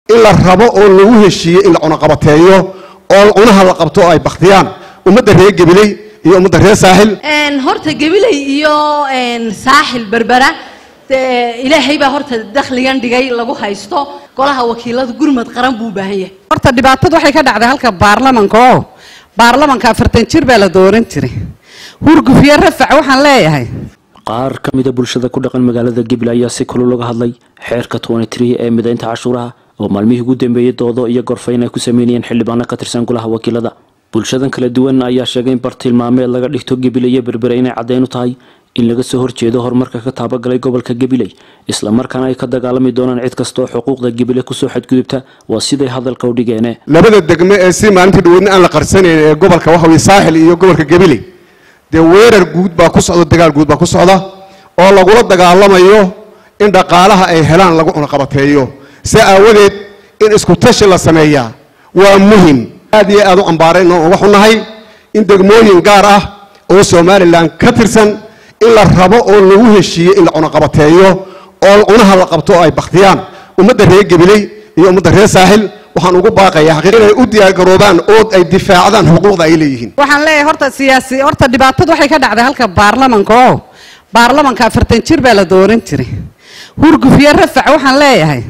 in la rabo oo lagu heshiiyey in la cunaqabateeyo oo cunaha la qabto oo ay baktiyaan ummadda reer gabiley iyo ummadda reer saaxil horta gabiley iyo saaxil berbera dee ilaahay baa horta dakhligan dhigay lagu haysto golaha wakiilada gurmad qaran buu u baahan yahay horta dhibaatadu waxay ka dhacday halka baarlamanka oo baarlamanka afartan jir baa la dooran jiray hurgufiyo rafac waxaan leeyahay qaar ka mida bulshada ku dhaqan magaalada gible ayaa si kulul uga hadlay xeerka ee midaynta cashuuraha oo maalmihii ugu dambeeyey doodo iyo gorfayn ay ku sameynayeen xildhibaano ka tirsan golaha wakiilada bulshadan kala duwan ayaa sheegay in bartilmaameed laga dhigto gabiley iyo berbere inay caddeyn u tahay in laga soo horjeedo horumarka ka taabagalay gobolka gabiley islamarkaana ay ka dagaalami doonaan cid kasta oo xuquuqda gabiley kusoo xadgudubta waa siday hadalka u dhigeene labada degme ee si maalintii dhaweydna aan la qarsanayn ee gobolka waxa weye saaxil iyo gobolka gabiley dee weerar guud baa ku socda dagaal guud baa ku socda oo lagula dagaalamayo in dhaqaalaha ay helaan lagu cunaqabateeyo si aawadeed in isku tashi la sameeyaa waa muhim aad iyo aad u ambaarayno oo waxu nahay in degmooyin gaar ah oo somalilan ka tirsan in la rabo oo lagu heshiiyey in la cunaqabateeyo oo cunaha la qabto oo ay baktiyaan ummadda reer gabiley iyo ummadda reer saaxil waxaan ugu baaqayaa xaqiiq inay u diyaargaroobaan oo ay difaacdaan xuquuqda ay leeyihiin waxaan leeyahay horta siyaasi horta dhibaatadu waxay ka dhacday halka baarlamanka oo baarlamanka afartan jir baa la dooran jiray hurgufiyo rafac waxaan leeyahay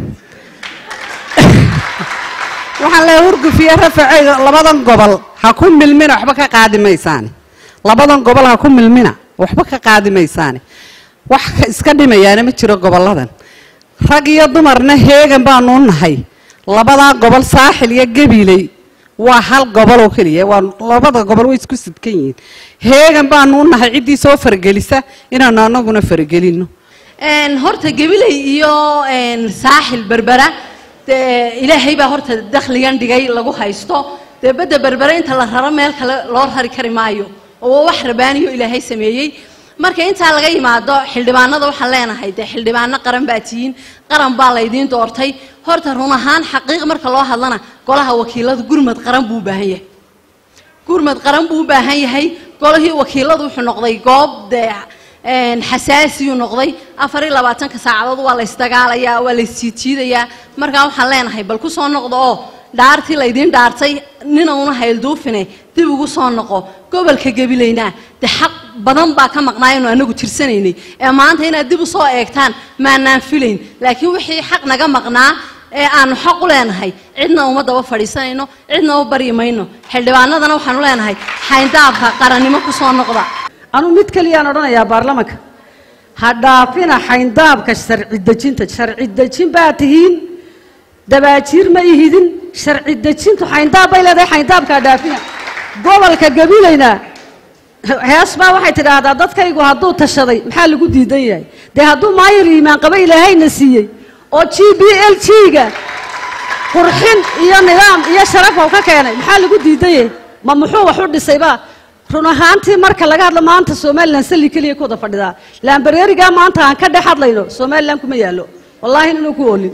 waxaan leeyahay hurgufiyo rafac labadan gobol ha ku milmina waxba ka qaadi maysaane labadan gobol ha ku milmina waxba ka qaadi maysaane wax iska dhimayaana ma jiro goboladan rag iyo dumarna heegan baanu nahay labadaa gobol saaxil iyo gabiley waa hal gobol oo keliya waa labada gobol way isku sidkan yihiin heegan baanu u nahay ciddii soo faragelisa inaanu anaguna faragelino horta gabiley iyo saaxil berbera dee ilaahay baa horta dakhligan dhigay lagu haysto dee badda berbere inta la raro meel kale loo rari kari maayo oo wax rabaaniyo ilaahay sameeyey marka intaa laga yimaado xildhibaanada waxaan leenahay dee xildhibaano qaran baa tihiin qaran baa laydiin doortay horta run ahaan xaqiiq marka loo hadlana golaha wakiiladu gurmad qaran buu u baahan yahay gurmad qaran buu u baahan yahay golihii wakiiladu wuxuu noqday goob dee xasaasiyuu noqday afar iyo labaatanka saacadood waa la ysdagaalayaa waa la ysjiidjiidayaa markaa waxaan leenahay bal ku soo noqdo oo dhaartii laydiin dhaartay nina una haylduufine dib ugu soo noqo gobolka gabilayna de xaq badan baa ka maqnaayanu anagu tirsanaynay ee maanta inaad dib u soo eegtaan maanaan filayn laakiin wixii xaq naga maqnaa ee aanu xaq u leenahay cidna uma daba fadhiisanayno cidna u baryi mayno xildhibaanadana waxaanu leenahay xayndaabka qarannimo ku soo noqda anuu mid kaliyaan odhanayaa baarlamanka ha dhaafina xayndaabka sharci dejinta sharci dejin baa tihiin dabaajiir ma ihidin sharci dejintu xayndaab bay leedahay xayndaabka ha dhaafina gobolka gabilayna hees baa waxay tidhaahdaa dadkaygu hadduu tashaday maxaa lagu diidan yahay dee hadduu maayir iimaan qaba ilaahayna siiyey oo g b l g-ga qurxin iyo nidaam iyo sharaf oo ka keenay maxaa lagu diidan yahay ma muxuu wax u dhisaybaa run ahaantii marka laga hadlo maanta somalilan salli keliya ku wada fadhidaa laambareerigaa maanta aan ka dhex hadlayno somalilan kuma yaallo wallaahi inuu ku oolin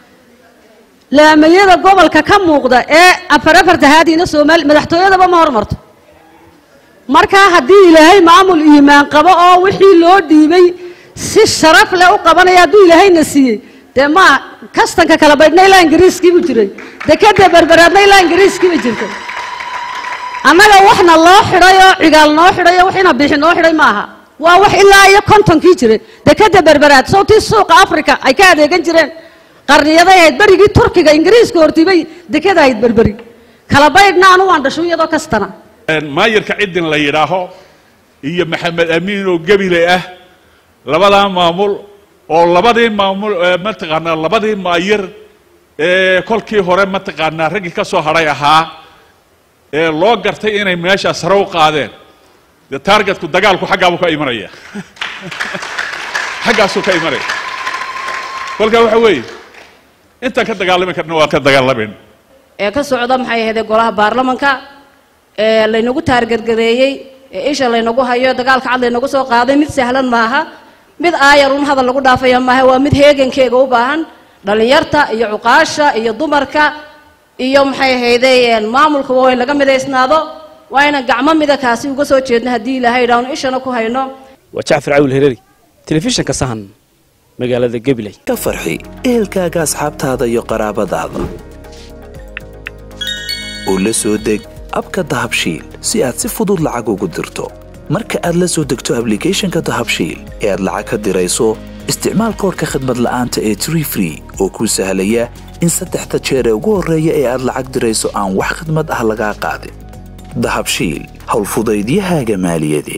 laamayada gobolka ka muuqda ee afar afarta haadiina soomaali madaxtooyadaba ma hormarto markaa haddii ilaahay maamul iimaan qabo oo wixii loo dhiibay si sharaf leh u qabanaya hadduu ilaahayna siiyey dee maa kastanka kala baydhna ilaa ingiriiskiibu jiray dekada berberaadna ilaa ingiriiskiiba jirtay annaga waxna loo xidhay oo cigaal noo xidhay oo waxina bixi noo xidhay maaha waa wax ilaa iyo kontonkii jiray dekada berberaad sawtii suuqa africa ay ka adeegan jireen qarniyaday ahayd berigii turkiga ingiriiska hortibay dekada ahayd berberi kala baydhna anu waan dhasho iyadoo kastana maayirka ciddin la yidhaaho iyo maxamed amiin oo gebile ah labadaa maamul oo labadii maamul mataqaanaa labadii maayir ee kolkii hore mataqaanaa raggii ka soo hadhay ahaa ee loo gartay inay meeshaa sare u qaadeen dee taargetku dagaalku xaggaabuu ka imanaya xaggaasuu ka imanaya kolkaa waxa weeye intaan ka dagaalami karna waan ka dagaalamayna ee ka socda maxay ahaydee golaha baarlamanka ee laynagu taargargareeyey ee isha laynagu hayo dagaalka cad laynagu soo qaaday mid sahlan maaha mid aayar un hadal lagu dhaafaya maaha waa mid heegankeega u baahan dhallinyarta iyo cuqaasha iyo dumarka iyo maxay ahaydee maamulka waa in laga midaysnaado waa inaan gacmo mida kaasi uga soo jeedno haddii ilaahay idhaahno ishana ku hayno waa jacfar cawil hereeri telefishinka sahan magaalada gabiley ka farxi ehelkaaga asxaabtaada iyo qaraabadaada oo la soo deg abka dahabshiil si aad si fudud lacag ugu dirto marka aad la soo degto ablicathonka dahabshiil ee aad lacag ka dirayso isticmaal koorka khadmad la'aanta ee tree free oo kuu sahlaya in saddexda jeer ee ugu horreeya ee aad lacag dirayso aan wax khidmad ah lagaa qaadin dahabshiil howlfudaydiyahaaga maaliyadeed